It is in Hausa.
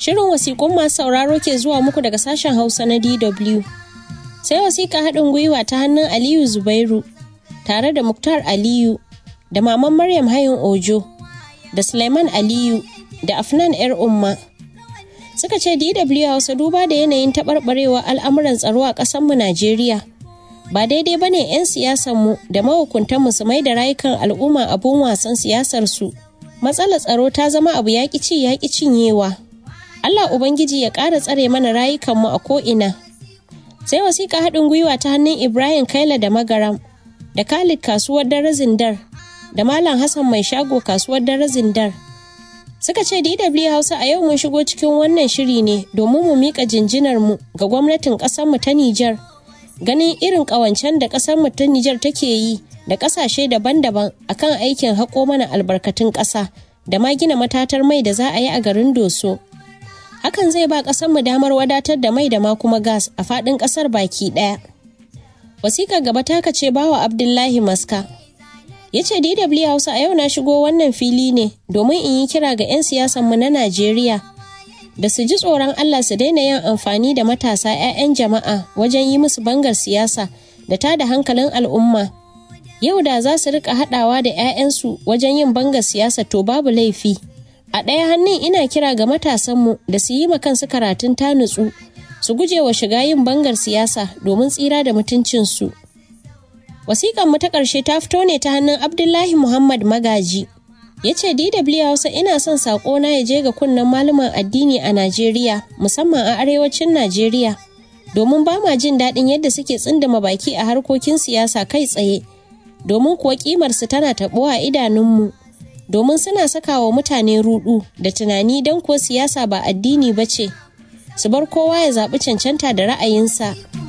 Shirin wasiƙun masu sauraro ke zuwa muku daga sashen Hausa na DW. Sai wasiƙa haɗin gwiwa ta hannun Aliyu Zubairu tare da Muktar Aliyu da Maman Maryam Hayin Ojo da Suleiman Aliyu da Afnan 'yar Umma. Suka ce DW Hausa duba da yanayin taɓarɓarewa al'amuran tsaro a ƙasarmu Najeriya. Ba daidai ba ne 'yan siyasanmu da mahukuntanmu su mai da rayukan al'umma abun wasan siyasarsu. Matsalar tsaro ta zama abu yaƙi ci yaƙi cinyewa. Allah Ubangiji ya ƙara tsare mana rayukanmu a ko'ina. Sai wasiƙa haɗin gwiwa ta hannun Ibrahim Kaila da Magaram, da Khalid kasuwar Darazin Dar, da Malam Hassan mai shago kasuwar Darazin Dar. Suka ce DW Hausa a yau mun shigo cikin wannan shiri ne domin mu miƙa jinjinarmu ga gwamnatin ƙasarmu ta Nijar. Ganin irin ƙawancen da ƙasarmu ta Nijar take yi da ƙasashe daban-daban akan aikin haƙo mana albarkatun ƙasa da ma gina matatar mai da za a yi a garin Doso. hakan zai ba ƙasarmu damar wadatar da mai da ma kuma gas a faɗin ƙasar baki ɗaya. Wasiƙar gaba ta ce bawa Abdullahi Maska. Ya ce DW Hausa a yau na shigo wannan fili ne domin in yi kira ga 'yan siyasanmu na Najeriya da su ji tsoron Allah su daina yin amfani da matasa 'ya'yan jama'a wajen yi musu bangar siyasa da ta da hankalin al'umma. Yau da za su rika haɗawa da 'ya'yansu wajen yin bangar siyasa to babu laifi. A ɗaya hannun ina kira ga matasanmu da su yi kansu karatun ta nutsu, su guje wa shiga yin bangar siyasa domin tsira da mutuncinsu. Wasiƙan mu ta ƙarshe ta fito ne ta hannun Abdullahi Muhammad Magaji. Ya ce DW Hausa ina son saƙona ya je ga kunnen malaman addini a Najeriya, musamman a arewacin Najeriya, domin ba ma jin daɗin yadda suke tsindama baki a harkokin siyasa kai tsaye, domin kuwa ƙimarsu tana taɓuwa a idanunmu. domin suna saka wa mutane rudu da tunani don kuwa siyasa ba addini ba ce su bar kowa ya zaɓi cancanta da ra'ayinsa